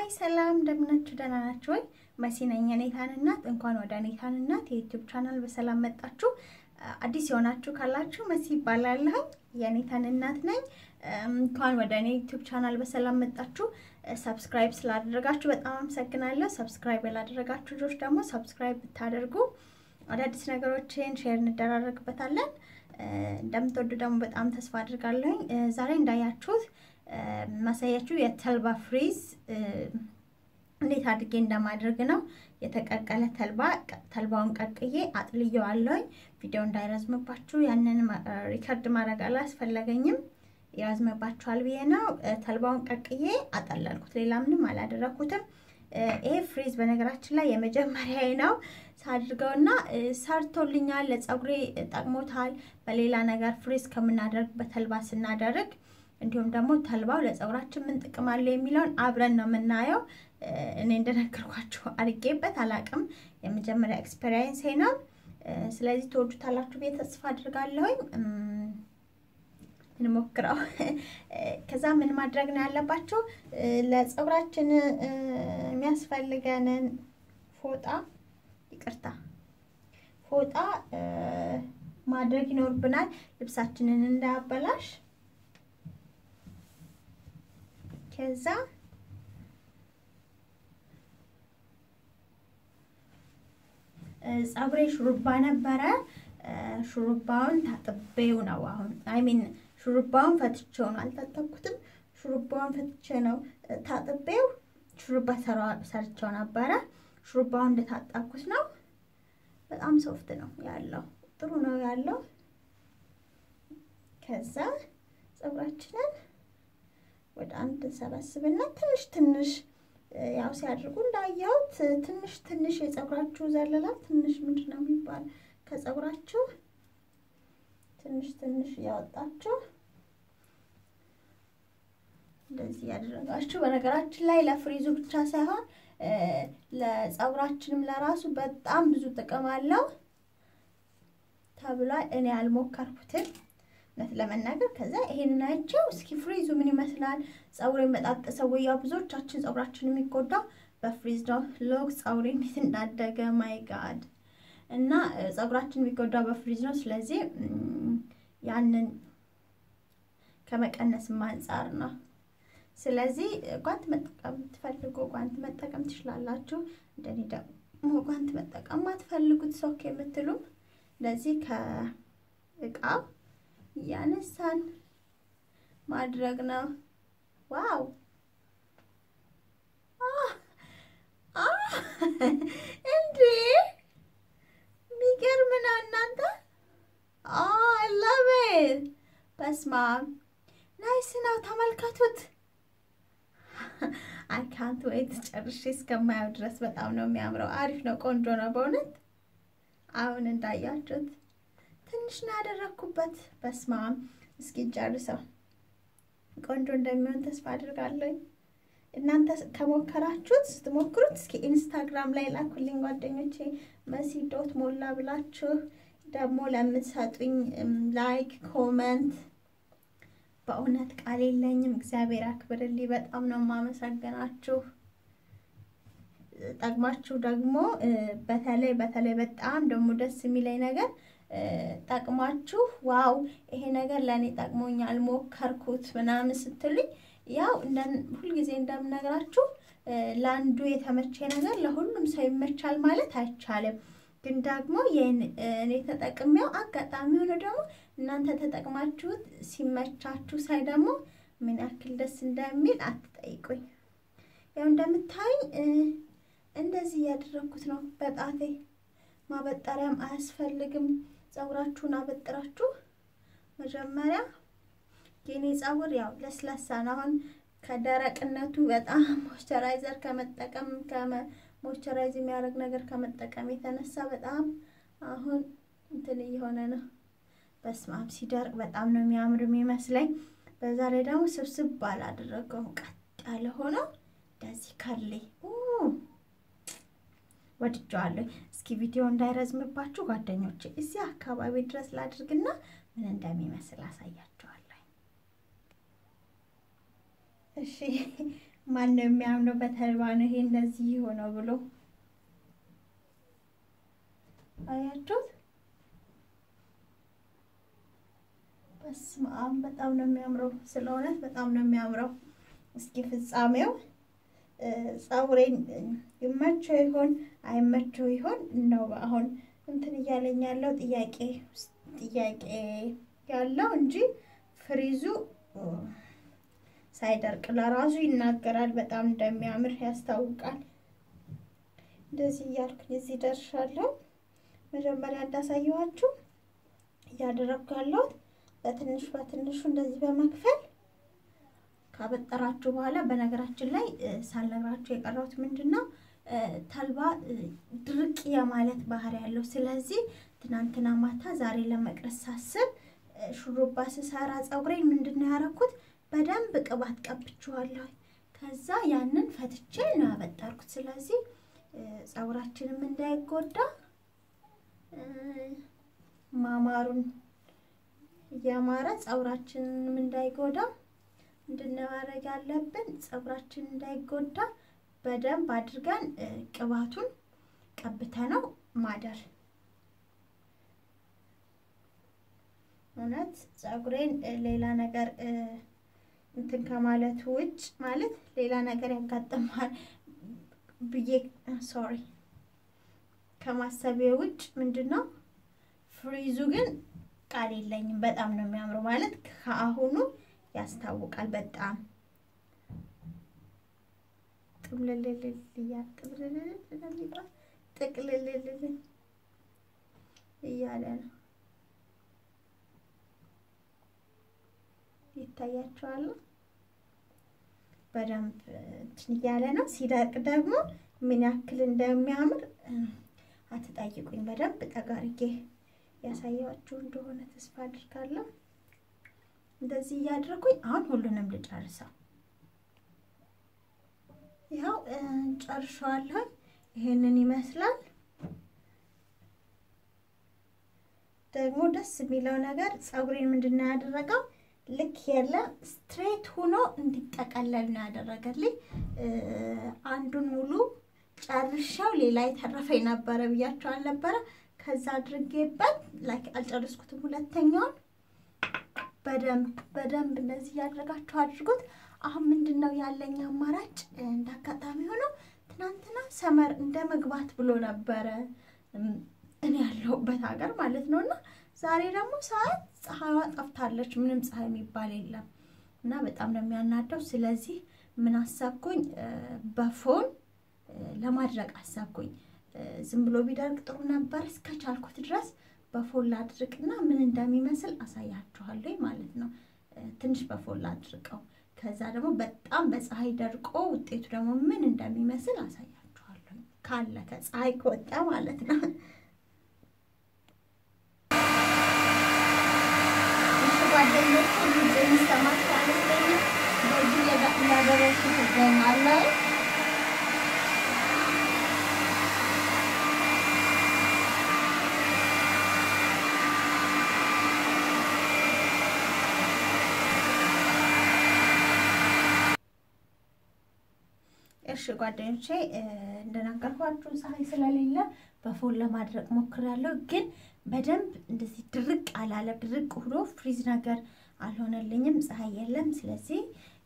ሰላም እንደምናችሁ ደህና ናችሁ ወይ? መሲ ነኝ የኔታን እናት። እንኳን ወደ ኔታን እናት የዩቲዩብ ቻናል በሰላም መጣችሁ። አዲስ የሆናችሁ ካላችሁ መሲ ይባላለሁ። የኔታን እናት ነኝ። እንኳን ወደ እኔ ዩቲዩብ ቻናል በሰላም መጣችሁ። ሰብስክራይብ ስላደረጋችሁ በጣም አመሰግናለሁ። ሰብስክራይብ ያላደረጋችሁ ልጆች ደግሞ ሰብስክራይብ ብታደርጉ አዳዲስ ነገሮችን ሼር እንደራረግበታለን። እንደምትወዱ ደግሞ በጣም ተስፋ አድርጋለሁኝ። ዛሬ እንዳያችሁት ማሳያችሁ የተልባ ፍሪዝ እንዴት አድርጌ እንደማድረግ ነው። የተቀቀለ ተልባ ተልባውን ቀቅዬ አጥልየዋለሁኝ። ቪዲዮ እንዳይረዝምባችሁ ያንን ሪከርድ ማድረግ አላስፈለገኝም። ይረዝምባችኋል ብዬ ነው። ተልባውን ቀቅዬ አጠለልኩት። ሌላ ምንም አላደረኩትም። ይሄ ፍሪዝ በነገራችን ላይ የመጀመሪያ ነው ሳድርገውና ሰርቶልኛል። ለፀጉሬ ጠቅሞታል። በሌላ ነገር ፍሪዝ ከምናደርግ በተልባ ስናደርግ እንዲሁም ደግሞ ተልባው ለፀጉራችን ምን ጥቅም አለው የሚለውን አብረን ነው የምናየው። እኔ እንደነገርኳችሁ አድርጌበት አላቅም። የመጀመሪያ ኤክስፔሪየንስ ነው። ስለዚህ ትወዱታላችሁ ብዬ ተስፋ አድርጋለሁኝ። እንሞክረው። ከዛ ምን ማድረግ ነው ያለባቸው? ለፀጉራችን የሚያስፈልገንን ፎጣ ይቅርታ፣ ፎጣ ማድረግ ይኖርብናል፣ ልብሳችንን እንዳያበላሽ። ከዛ ፀጉሬ ሹሩባ ነበረ። ሹሩባውን ታጥቤው ነው አሁን አይሚን ሹሩባውን ፈትቼው ነው አልታጠብኩትም። ሹሩባውን ፈትቼ ነው ታጥቤው ሹሩባ ሰርቼው ነበረ። ሹሩባውን እንደታጠብኩት ነው። በጣም ሶፍት ነው ያለው፣ ጥሩ ነው ያለው። ከዛ ፀጉራችንን ወደ አንድ ሰበስብና ትንሽ ትንሽ ያው ሲያድርጉ እንዳየሁት ትንሽ ትንሽ የፀጉራችሁ ዘለላ ትንሽ ምንድን ነው የሚባል ከፀጉራችሁ ትንሽ ትንሽ እያወጣችሁ እንደዚህ ያደረጋችሁ። በነገራችን ላይ ለፍሪዙ ብቻ ሳይሆን ለፀጉራችንም ለራሱ በጣም ብዙ ጥቅም አለው ተብሏል። እኔ አልሞከርኩትም እውነት ለመናገር ከዛ ይሄንን አይቼው እስኪ ፍሪዙ ምን ይመስላል ፀጉሬ መጣጠሰው ወይ? ያው ብዙዎቻችን ፀጉራችን የሚጎዳው በፍሪዝ ነው። ሎክ ፀጉሬ እንዴት እንዳደገ ማይ ጋድ እና ፀጉራችን የሚጎዳው በፍሪዝ ነው። ስለዚህ ያንን ከመቀነስም አንጻር ነው። ስለዚህ ጓንት መጠቀም ትፈልጉ ጓንት መጠቀም ትችላላችሁ። እንደኔ ደግሞ ጓንት መጠቀም ማትፈልጉት ሶክ የምትሉም እንደዚህ ከእቃው እያነሳን ማድረግ ነው። ዋው እንዴ! የሚገርም ነው እናንተ። አላቤት በስማ ናይስ ነው። ተመልከቱት። አይ ካንት ወይት ጨርሼ እስከማየው ድረስ በጣም ነው የሚያምረው። አሪፍ ነው፣ ቆንጆ ነው በእውነት አሁን እንዳያችሁት ትንሽ ነው ያደረግኩበት። በስማም እስኪ ጨርሰው ቆንጆ እንደሚሆን ተስፋ አድርጋለሁ። እናንተ ከሞከራችሁት ስትሞክሩት እስኪ ኢንስታግራም ላይ ላኩልኝ ጓደኞቼ፣ መሲ ዶት ሞላ ብላችሁ ደግሞ ለምትሰጡኝ ላይክ ኮመንት በእውነት ቃል የለኝም። እግዚአብሔር አክብርልኝ። በጣም ነው የማመሰግናችሁ። ጠቅማችሁ ደግሞ በተለይ በተለይ በጣም ደግሞ ደስ የሚለኝ ነገር ጠቅማችሁ ዋው ይሄ ነገር ለእኔ ጠቅሞኛል ሞከርኩት ምናምን ስትሉኝ ያው ሁልጊዜ እንደምነግራችሁ ለአንዱ የተመቼ ነገር ለሁሉም ሰው ይመቻል ማለት አይቻልም። ግን ደግሞ እኔ ተጠቅሜው አጋጣሚ ሆኖ ደግሞ እናንተ ተጠቅማችሁት ሲመቻችሁ ሳይ ደግሞ ምን ያክል ደስ እንደሚል አትጠይቁኝ። ያው እንደምታዩኝ እንደዚህ እያደረግኩት ነው በጣቴ። ማበጠሪያም አያስፈልግም። ፀጉራችሁን አበጥራችሁ መጀመሪያ የኔ ፀጉር ያው ለስላሳ ነው። አሁን ከደረቅነቱ በጣም ሞይስቸራይዘር ከመጠቀም ሞይስቸራይዝ የሚያደርግ ነገር ከመጠቀም የተነሳ በጣም አሁን እንትን እየሆነ ነው። በስማም ሲደርቅ በጣም ነው የሚያምር የሚመስለኝ። በዛ ላይ ደግሞ ስብስብ ባላደረገው ቀጥ ያለ ሆነው እንደዚህ ከርሌ ወድጀዋለሁ። እስኪ ቪዲዮ እንዳይረዝምባችሁ ጓደኞቼ እዚህ አካባቢ ድረስ ላድርግና ምን እንደሚመስል አሳያችኋለሁ። እሺ ማን ነው የሚያምነው በተልባ ነው ይሄ እንደዚህ ሆነው ብሎ አያችሁት? በስመ አብ በጣም ነው የሚያምረው። ስለ እውነት በጣም ነው የሚያምረው። እስኪ ፍጻሜው ፀጉሬን ይመቸው ይሆን አይመቸው ይሆን ነው አሁን እንትን እያለኝ ያለው ጥያቄ ጥያቄ ያለው እንጂ ፍሪዙ ሳይደርቅ ለራሱ ይናገራል። በጣም እንደሚያምር ያስታውቃል። እንደዚህ እያልኩኝ እዚህ ደርሻለሁ። መጀመሪያ እንዳሳየኋችሁ እያደረግኩ ያለሁት በትንሹ በትንሹ እንደዚህ በመክፈል ካበጠራችሁ በኋላ በነገራችን ላይ ሳልነግራችሁ የቀረሁት ምንድን ነው ተልባ ድርቅ የማለት ባህሪ ያለው። ስለዚህ ትናንትና ማታ ዛሬ ለመቅረስ ሳስብ ሹሩባ ስሰራ ፀጉሬን ምንድን ነው ያደረኩት? በደንብ ቅባት ቀብቼዋለሁ። ከዛ ያንን ፈትቼ ነው ያበጠርኩት። ስለዚህ ፀጉራችንም እንዳይጎዳ ማማሩን እያማረ ፀጉራችንንም እንዳይጎዳ እንድንማረግ ያለብን ፀጉራችን እንዳይጎዳ በደንብ አድርገን ቅባቱን ቀብተነው ማደር። እውነት ፀጉሬን ሌላ ነገር እንትን ከማለቱ ውጭ ማለት ሌላ ነገር ያጋጥማል ብዬ ሶሪ ከማሰቤ ውጭ ምንድን ነው ፍሪዙ ግን ቃል የለኝም። በጣም ነው የሚያምረው ማለት ከአሁኑ ያስታውቃል። በጣም ጥምልልልል ጥምልልል ስለሚባል ጥቅልልልል እያለ ነው። ይታያቸዋል። በደንብ እንትን እያለ ነው። ሲደርቅ ደግሞ ምን ያክል እንደሚያምር አትጠይቁኝ። በደንብ ጠጋርጌ ያሳያችሁ እንደሆነ ተስፋ አድርጋለሁ። እንደዚህ እያደረኩኝ አሁን ሁሉንም ልጨርሰው። ያው ጨርሸዋለሁ። ይሄንን ይመስላል። ደግሞ ደስ የሚለው ነገር ፀጉሬን ምንድን ነው ያደረገው ልክ የለም ስትሬት ሆኖ እንዲጠቀለል ነው ያደረገልኝ። አንዱን ሙሉ ጨርሻው ሌላ የተረፈኝ ነበረ ብያቸው አልነበረ? ከዛ አድርጌበት ላይክ አልጨረስኩትም። ሁለተኛውን በደንብ በደንብ እንደዚህ እያደረጋችሁ አድርጉት። አሁን ምንድን ነው ያለኝ አማራጭ? እንዳጋጣሚ ሆኖ ትናንትና ሰመር እንደ መግባት ብሎ ነበረ እኔ ያለሁበት ሀገር ማለት ነው እና ዛሬ ደግሞ ሰዓት ፀሐይዋ ጠፍታለች። ምንም ፀሐይ የሚባል የለም እና በጣም ነው የሚያናደው። ስለዚህ ምን አሰብኩኝ፣ በፎን ለማድረቅ አሰብኩኝ። ዝም ብሎ ቢደርቅ ጥሩ ነበር። እስከቻልኩት ድረስ በፎን ላድርቅና ምን እንደሚመስል አሳያችኋለሁ ማለት ነው። ትንሽ በፎን ላድርቀው፣ ከዛ ደግሞ በጣም በፀሐይ ደርቆ ውጤቱ ደግሞ ምን እንደሚመስል አሳያችኋለሁ። ካለ ከፀሐይ ከወጣ ማለት ነው። ጓደኞች ድምፅ የሚሰማቸው አይመስለኝም። በዚህ እያደረሱ ትገኛለህ። እሺ ጓደኞቼ እንደነገርኳችሁ ፀሐይ ስለሌለ በፎን ለማድረቅ ሞክሬያለሁ። ግን በደንብ እንደዚህ ድርቅ አላለ። ድርቅ ሆኖ ፍሪዝ ነገር አልሆነልኝም። ፀሐይ የለም። ስለዚህ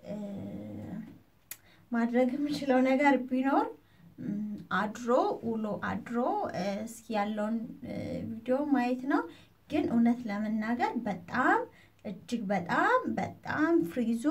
ማድረግ የምችለው ነገር ቢኖር አድሮ ውሎ አድሮ እስኪ ያለውን ቪዲዮ ማየት ነው። ግን እውነት ለመናገር በጣም እጅግ በጣም በጣም ፍሪዙ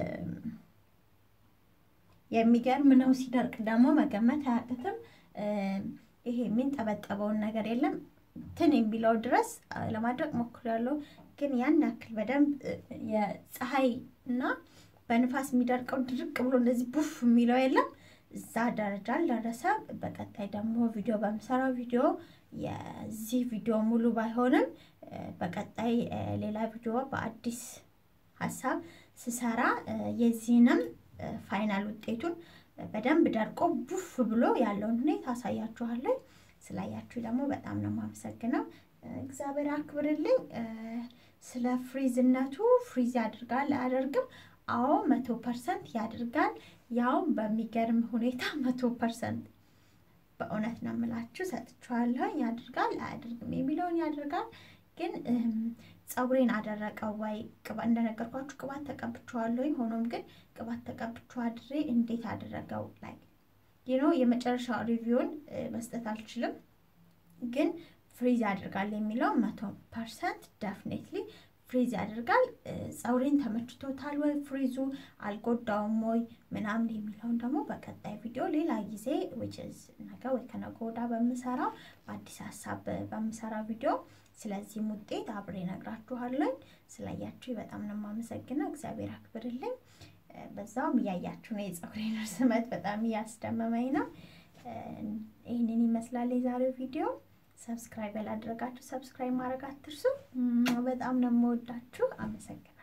የሚገርም ነው። ሲደርቅ ደግሞ መገመት አያቅትም። ይሄ የሚንጠበጠበውን ነገር የለም ትን የሚለው ድረስ ለማድረግ ሞክሬያለሁ። ግን ያን ያክል በደንብ የፀሐይ እና በንፋስ የሚደርቀው ድርቅ ብሎ እንደዚህ ቡፍ የሚለው የለም። እዛ ደረጃ አልደረሰም። በቀጣይ ደግሞ ቪዲዮ በምሰራው ቪዲዮ የዚህ ቪዲዮ ሙሉ ባይሆንም በቀጣይ ሌላ ቪዲዮ በአዲስ ሀሳብ ስሰራ የዚህንም ፋይናል ውጤቱን በደንብ ደርቆ ቡፍ ብሎ ያለውን ሁኔታ አሳያችኋለሁ። ስላያችሁ ደግሞ በጣም ነው የማመሰግነው። እግዚአብሔር አክብርልኝ። ስለ ፍሪዝነቱ ፍሪዝ ያድርጋል አያደርግም? አዎ መቶ ፐርሰንት ያድርጋል። ያውም በሚገርም ሁኔታ መቶ ፐርሰንት በእውነት ነው የምላችሁ ሰጥቼዋለሁ። ያድርጋል አያድርግም የሚለውን ያደርጋል። ግን ፀጉሬን አደረቀው ወይ እንደነገርኳችሁ ቅባት ተቀብቼዋለሁ። ሆኖም ግን ቅባት ተቀብቼው አድሬ እንዴት አደረገው ላይ ይኖ የመጨረሻ ሪቪውን መስጠት አልችልም። ግን ፍሪዝ ያደርጋል የሚለው መቶ ፐርሰንት ደፍኔትሊ ፍሪዝ ያደርጋል። ፀጉሬን ተመችቶታል ወይ ፍሪዙ አልጎዳውም ወይ ምናምን የሚለውን ደግሞ በቀጣይ ቪዲዮ ሌላ ጊዜ ዊችዝ ነገ ወይ ከነገ ወዲያ በምሰራው በአዲስ ሀሳብ በምሰራ ቪዲዮ ስለዚህም ውጤት አብሬ እነግራችኋለሁ። ስላያችሁ በጣም ነው የማመሰግነው። እግዚአብሔር አክብርልኝ። በዛውም እያያችሁ ነው። የፀጉሬን ርዝመት በጣም እያስደመመኝ ነው። ይህንን ይመስላል የዛሬው ቪዲዮ። ሰብስክራይብ ያላደረጋችሁ ሰብስክራይብ ማድረግ አትርሱ። በጣም ነው የምወዳችሁ። አመሰግናለሁ።